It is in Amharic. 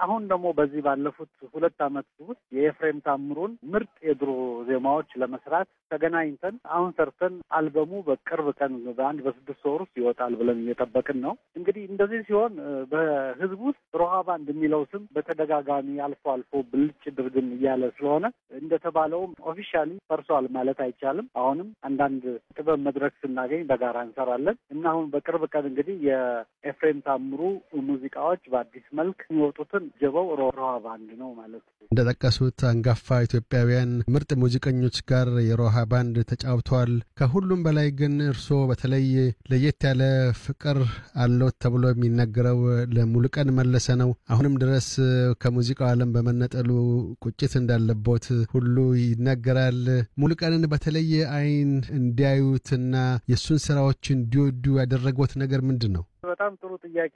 አሁን ደግሞ በዚህ ባለፉት ሁለት ዓመት ውስጥ የኤፍሬም ታምሩን ምርጥ የድሮ ዜማዎች ለመስራት ተገናኝተን አሁን ሰርተን አልበሙ በቅርብ ቀን በአንድ በስድስት ወር ውስጥ ይወጣል ብለን እየጠበቅን ነው። እንግዲህ እንደዚህ ሲሆን በህዝብ ውስጥ ሮሃ ባንድ የሚለው ስም በተደጋጋሚ አልፎ አልፎ ብልጭ ድርግም እያለ ስለሆነ እንደተባለውም ኦፊሻሊ ፈርሷል ማለት አይቻልም። አሁንም አንዳንድ ጥበብ መድረክ ስናገኝ በጋራ እንሰራለን እና አሁን በቅርብ ቀን እንግዲህ የኤፍሬም ታምሩ ሙዚቃዎች በአዲስ መልክ የሚወጡትን ጀበው ሮሃ ባንድ ነው ማለት ነው። እንደጠቀሱት አንጋፋ ኢትዮጵያውያን ምርጥ ሙዚቀኞች ጋር የሮሃ ባንድ ተጫውተዋል። ከሁሉም በላይ ግን እርስዎ በተለይ ለየት ያለ ፍቅር አለዎት ተብሎ የሚነገረው ለሙሉቀን መለሰ ነው። አሁንም ድረስ ከሙዚቃው ዓለም በመነጠሉ ቁጭት እንዳለቦት ሁሉ ይነገራል። ሙሉቀንን በተለየ አይን እንዲያዩትና የእሱን ስራዎች እንዲወዱ ያደረጎት ነገር ምንድን ነው? በጣም ጥሩ ጥያቄ